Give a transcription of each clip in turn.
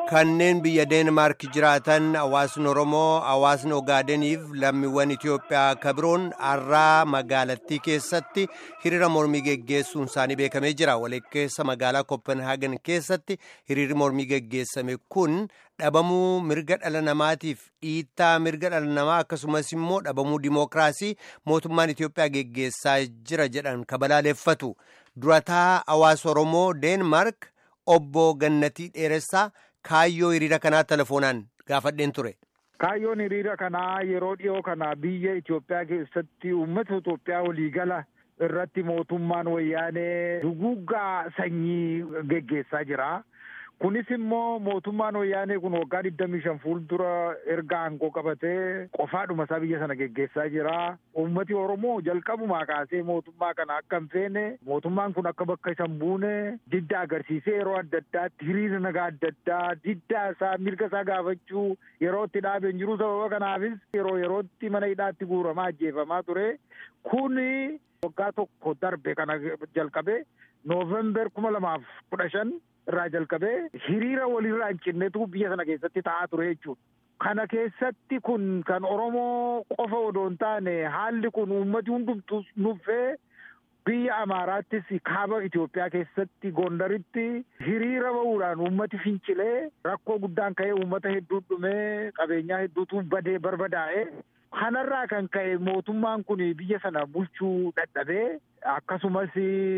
kanneen biyya deenmaark jiraatan hawaasni oromoo hawaasni ogaadeniif lammiiwwan itiyoophiyaa kabiroon har'aa magaalattii keessatti hiriira mormii geggeessuun isaanii beekamee jira walakkeessa magaalaa kopenhaagen keessatti hiriirri mormii geggeessame kun dhabamuu mirga dhala namaatiif dhiittaa mirga dhala namaa akkasumas immoo dhabamuu dimookiraasii mootummaan itiyoophiyaa geggeessaa jira jedhan kabalaaleeffatu durataa hawaasa oromoo deenmaark obbo gannatii dheeressaa. Kaayyoo hiriira kanaa telefoonaan gaafadheen ture. Kaayyoon hiriira kanaa yeroo dhiyoo kana biyya Itoophiyaa keessatti uummata Itoophiyaa waliigala irratti mootummaan wayyaanee duguggaa sanyii geggeessaa jira. Kunis immoo mootummaan wayyaanee kun waggaa digdamii shan fuuldura erga aangoo qabatee qofaadhuma isaa biyya sana geggeessaa jira. Uummati Oromoo jalqabumaa kaasee mootummaa kana akka hin feene mootummaan kun akka bakka isa hin buune didda agarsiisee yeroo adda addaatti hiriira nagaa adda addaa diddaa isaa mirga isaa gaafachuu yeroo itti dhaabee hin jiru sababa kanaafis yeroo yerootti mana hidhaatti guuramaa ajjeefamaa ture. Kuni waggaa tokko darbe kana jalqabe noovember kuma lamaaf kudha shan irraa jalqabee hiriira walirraa hin cinnetu biyya sana keessatti ta'aa ture jechuudha. Kana keessatti kun kan Oromoo qofa odoo hin taane haalli kun uummati hundumtuu nuffee biyya Amaaraattis kaaba Itoophiyaa keessatti Gondaritti hiriira ba'uudhaan uummati fincilee rakkoo guddaan ka'ee uummata hedduu dhumee qabeenyaa hedduutu badee barbadaa'e. Kanarraa kan ka'e mootummaan kun biyya sana bulchuu dadhabee akkasumas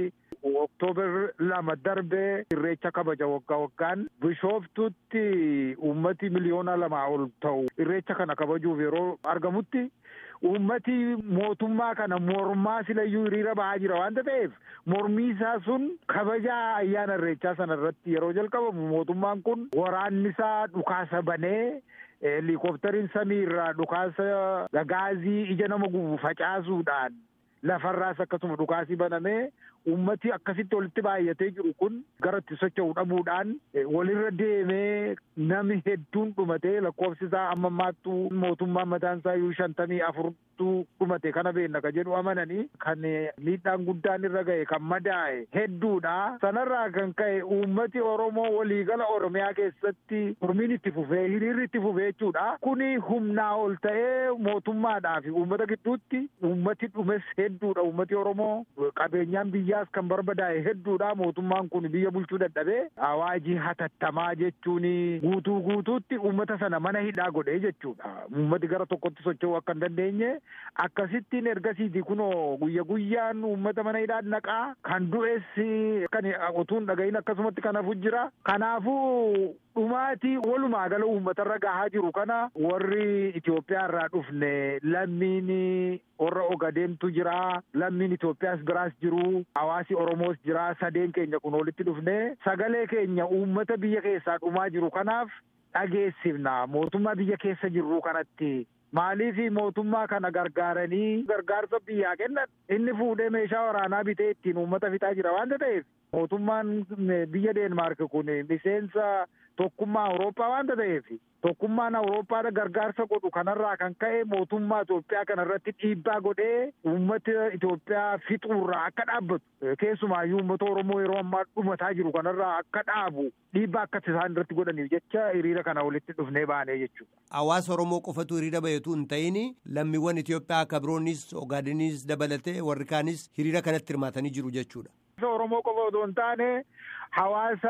Oktoobar lama darbee irreecha kabaja waggaa waggaan bishooftutti uummati miliyoona lamaa ol ta'u irreecha kana kabajuuf yeroo argamutti uummati mootummaa kana mormaa silayyuu hiriira ba'aa jira waanta ta'eef mormii isaa sun kabaja ayyaana irreechaa sana irratti yeroo jalqabamu mootummaan kun waraanni isaa dhukaasa banee helikooftariin samii irraa dhukaasa gaazii ija nama gubu facaasuudhaan lafarraas akkasuma dhukaasii banamee ummati akkasitti walitti baay'atee jiru kun gara itti socho'u dhabuudhaan walirra deemee namni hedduun dhumatee lakkoofsi isaa amma ammaattuu mootummaan mataan isaa iyyuu shantamii afurtuu dhumate kana beenna ka jedhu amananii kan miidhaan guddaan irra ga'e kan madaa'e hedduudha. Sanarraa kan ka'e uummati Oromoo waliigala Oromiyaa keessatti mormiin itti fufee hiriirri itti fufee jechuudha. Kuni humnaa ol ta'ee mootummaadhaa fi uummata gidduutti uummati dhumes hedduudha. Uummati Oromoo qabeenyaan biyyaas kan barbadaa'e hedduudha. Mootummaan kun biyya bulchuu dadhabee awaajii hatattamaa jechuun guutuu guutuutti uummata sana mana hidhaa godhee jechuudha. Uummati gara tokkotti socho'uu akka hin dandeenye akkasittiin ergasiiti kunoo guyya guyyaan uummata mana hidhaa naqaa kan du'es kan utuu hin dhagahin akkasumatti kanafu jira. Kanaafuu dhumaatii walumaa gala uummatarra gahaa jiru kana warri Itoophiyaa irraa dhufne lammiin warra Ogadeentu jira lammiin Itoophiyaas biraas jiru hawaasi Oromoos jira sadeen keenya kun walitti dhufne sagalee keenya uummata biyya keessaa dhumaa jiru kanaaf dhageessifna mootummaa biyya keessa jirru kanatti maaliif mootummaa kana gargaaranii gargaarsa biyyaa kennan inni fuudhee meeshaa waraanaa bitee ittiin uummata fixaa jira waanta ta'eef mootummaan biyya Deenmaark kun miseensa tokkummaa Awurooppaa waanta ta'eef tokkummaan Awurooppaadha gargaarsa godhu kanarraa kan ka'e mootummaa Itoophiyaa kanarratti dhiibbaa godhee uummata Itoophiyaa fixuurraa akka dhaabbatu keessumaayyuu uummata Oromoo yeroo ammaa dhumataa jiru kanarraa akka dhaabu dhiibbaa akka isaan irratti godhaniif jecha hiriira kana walitti dhufnee baanee jechuudha. Hawaasa Oromoo qofatu hiriira bahetu hin ta'in lammiiwwan Itoophiyaa akka biroonis Ogaadeniis dabalatee warri kaanis hiriira kanatti hirmaatanii jiru jechuudha. Oromoo qofa otoo hin taane hawaasa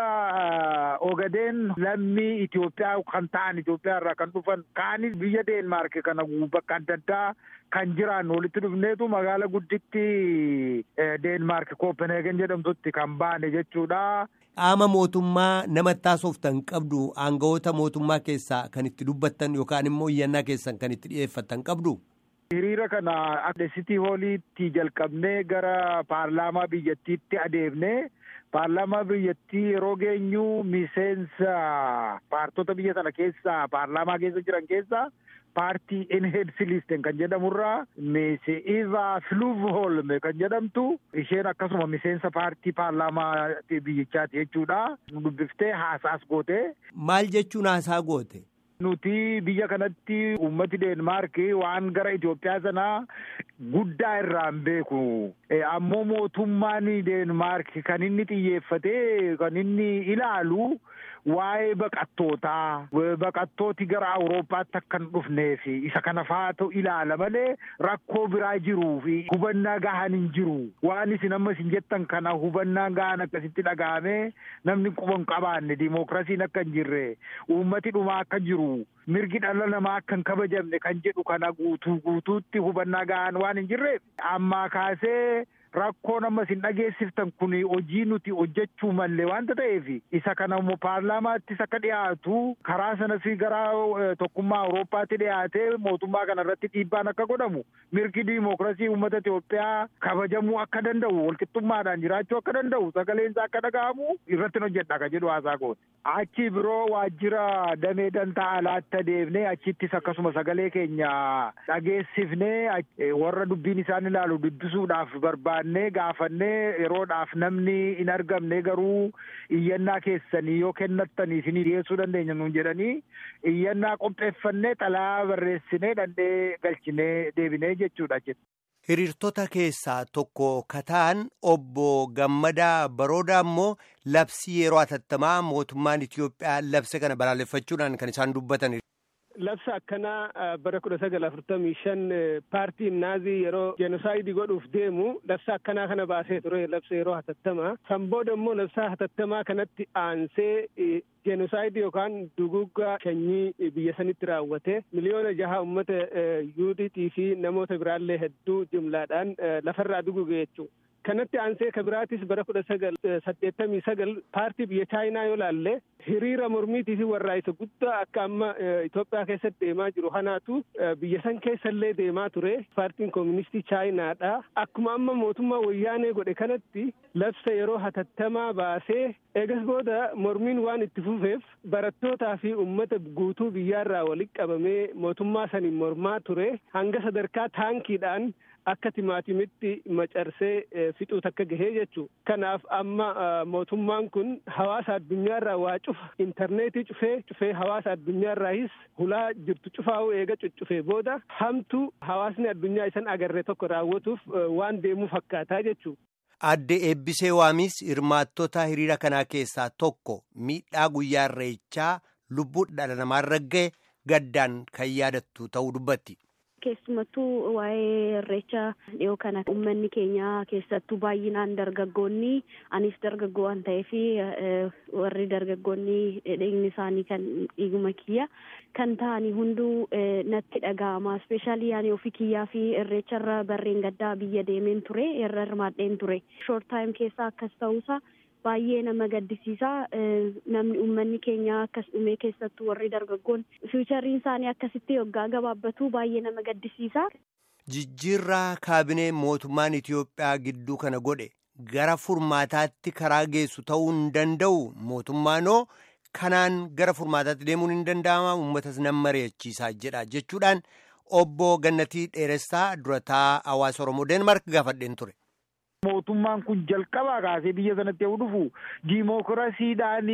Ogadeen lammii Itoophiyaa kan ta'an Itoophiyaa irraa kan dhufan kaanis biyya Deenmaark kana bakka adda addaa kan jiran walitti dhufneetu magaala gudditti Deenmaark Kopenhaagen jedhamtutti kan baane jechuudha. Qaama mootummaa nama taasoftan qabdu aangawoota mootummaa keessaa kan itti dubbattan yookaan immoo iyyannaa keessan kan itti dhiyeeffattan qabdu. Hiriira kana akka sitii hooliitti jalqabnee gara paarlaamaa biyyattiitti adeemnee paarlaamaa biyyattii yeroo geenyu miseensa paartota biyya sana keessaa paarlaamaa keessa jiran keessaa paartii Enheedsilisten kan jedhamurraa Meese Iva Fluvholme kan jedhamtu isheen akkasuma miseensa paartii paarlaamaa biyyichaati jechuudha. Dubbiftee haasaas goote. Maal jechuun haasaa goote? Nuti biyya kanatti uummati Deenmaark waan gara Itoophiyaa sanaa guddaa irraan beeku. Ammoo mootummaan Deenmaark kan inni xiyyeeffatee kan inni ilaalu waa'ee baqattootaa baqattooti gara Awurooppaatti akka hin dhufnee fi isa kana faatu ilaala malee rakkoo biraa jiruu fi hubannaa gahaan hin jiru waan isin amma isin jettan kana hubannaa gahaan akkasitti dhaga'amee namni quba hin qabaanne dimookiraasiin akka hin jirre uummati dhumaa akka jiru mirgi dhala namaa akka hin kabajamne kan jedhu kana guutuu guutuutti hubannaa gahaan waan hin jirreef ammaa kaasee rakkoon amma isin dhageessiftan kun hojii nuti hojjechuu malle wanta ta'eef isa kana immoo paarlaamaattis akka dhiyaatu karaa sanas gara tokkummaa awurooppaatti dhiyaatee mootummaa kana irratti dhiibbaan akka godhamu mirgi diimookiraasii uummata Itoophiyaa kabajamuu akka danda'u walqixxummaadhaan jiraachuu akka danda'u sagaleensaa akka dhaga'amu irratti hojjedha ka jedhu haasaa goote. Achi biroo waajjira damee dantaa alaatti adeemnee achittis akkasuma sagalee keenya dhageessifnee warra dubbiin isaan ilaalu dubbisuudhaaf barbaannee gaafannee yeroodhaaf namni hin argamne garuu iyyannaa keessanii yoo kennattanii isinii dhiyeessuu dandeenya nuun jedhanii iyyannaa qopheeffannee xalaa barreessinee dhandhee galchinee deebinee jechuudha jechuudha. Hiriirtota keessaa tokko kataan obbo Gammadaa Baroodaa immoo labsii yeroo hatattamaa mootummaan Itoophiyaa labsa kana balaaleffachuudhaan kan isaan dubbatan. Labsa akkanaa bara kudha sagal afurtamii shan paartiin naazii yeroo jenosaayidii godhuuf deemu labsa akkanaa kana baasee ture labsa yeroo hatattamaa. San booda immoo labsa hatattamaa kanatti aansee jenosaayidii yookaan duguggaa sanyii biyya sanitti raawwate miliyoona jaha uummata yuudiitii fi namoota biraallee hedduu jumlaadhaan lafarraa duguge jechuudha. kanatti aansee kabiraatis bara kudha sagal saddeettamii sagal paartii biyya chaayinaa yoo laalle hiriira mormiitii fi warraa'isa guddaa akka amma Itoophiyaa keessatti deemaa jiru kanaatu biyya san keessallee deemaa ture paartiin kooministii chaayinaadha akkuma amma mootummaa wayyaanee godhe kanatti labsa yeroo hatattamaa baasee eegas booda mormiin waan itti fufeef barattootaa fi ummata guutuu biyyaarraa walitti qabamee mootummaa saniin mormaa ture hanga sadarkaa taankiidhaan akka timaatimitti macarsee fixuu takka gahee jechuudha. Kanaaf amma mootummaan kun hawaasa addunyaarraa waa cufa intarneetii cufee cufee hawaasa addunyaarraayis hulaa jirtu cufaa'uu eega cuccufee booda hamtu hawaasni addunyaa isan agarree tokko raawwatuuf waan deemuu fakkaataa jechuudha. Adde Eebbisee Waamis hirmaattota hiriira kanaa keessaa tokko miidhaa guyyaa irreechaa lubbuu dhala namaarra ga'e gaddaan kan yaadattu ta'uu dubbatti. keessumattuu waa'ee irreecha dhiyoo kana uummanni keenya keessattuu baay'inaan dargaggoonni anis dargaggoo waan ta'eef warri dargaggoonni dhiigni isaanii kan dhiiguma kiyya kan ta'anii hunduu natti dhaga'ama ispeeshaalii yaani ofii kiyyaa fi irreecharra barreen gaddaa biyya deemeen ture irra hirmaadheen ture shoort taayim keessaa akkas ta'uusaa baay'ee nama gaddisiisaa namni uummanni keenya akkas dhumee keessattuu warri dargaggoon fiichariin isaanii akkasitti waggaa gabaabbatu baay'ee nama gaddisiisaa. Jijjiirraa kaabinee mootummaan Itoophiyaa gidduu kana godhe gara furmaataatti karaa geessu ta'uu hin danda'u mootummaanoo kanaan gara furmaataatti deemuun hin danda'ama uummatas nan mari'achiisaa jedha jechuudhaan obbo Gannatii Dheeressaa durataa hawaasa Oromoo Deenmaark gaafadheen ture. mootummaan kun jalqabaa kaasee biyya sanatti yoo dhufu diimookiraasiidhaan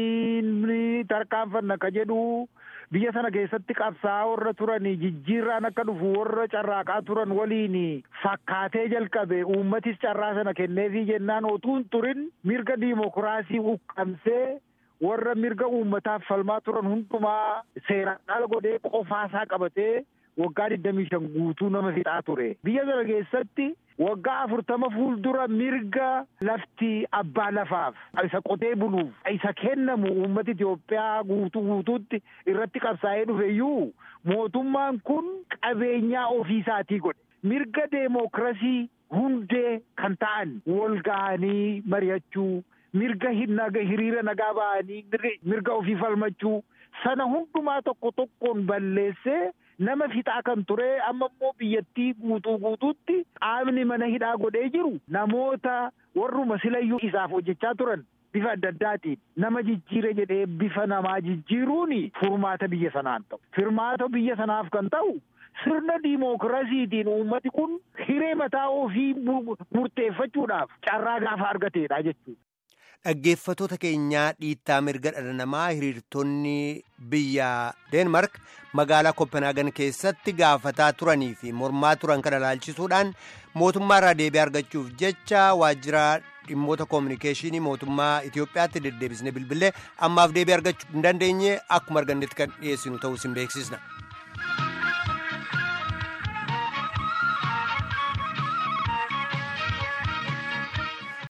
tarkaanfanna ka jedhu biyya sana keessatti qabsaa'aa warra turan jijjiirraan akka dhufu warra carraaqaa turan waliin fakkaatee jalqabe uummatis carraa sana kenneefii jennaan otuu hin turin mirga diimookiraasii uqqamsee warra mirga uummataaf falmaa turan hundumaa seeraan ala godhee qofaasaa qabatee waggaa digdamii shan guutuu nama fixaa ture biyya sana keessatti waggaa afurtama fuuldura mirga lafti abbaa lafaaf isa qotee buluuf isa kennamu uummata Itoophiyaa guutuu guutuutti irratti qabsaa'ee dhufe iyyuu mootummaan kun qabeenyaa ofiisaatii godhe mirga deemokirasii hundee kan ta'an wal ga'anii mari'achuu mirga hiriira nagaa ba'anii mirga ofii falmachuu sana hundumaa tokko tokkoon balleessee nama fixaa kan ture amma immoo biyyattii guutuu guutuutti qaamni mana hidhaa godhee jiru namoota warruma silayyuu isaaf hojjechaa turan bifa adda addaatiin nama jijjiire jedhee bifa namaa jijjiiruun furmaata biyya sanaan ta'u furmaata biyya sanaaf kan ta'u sirna diimookiraasiitiin uummati kun hiree mataa ofii murteeffachuudhaaf carraa gaafa argateedha jechuudha. Dhaggeeffatoota keenyaa dhiittaa mirga dhala namaa hiriirtonni biyya Deenmark magaalaa Kopenhaagen keessatti gaafataa turanii fi mormaa turan kana ilaalchisuudhaan mootummaa irraa deebii argachuuf jecha waajjira dhimmoota koominikeeshinii mootummaa Itoophiyaatti deddeebisne bilbilee ammaaf deebii argachuu hin dandeenye akkuma argannetti kan dhiyeessinu ta'uu isin beeksisna.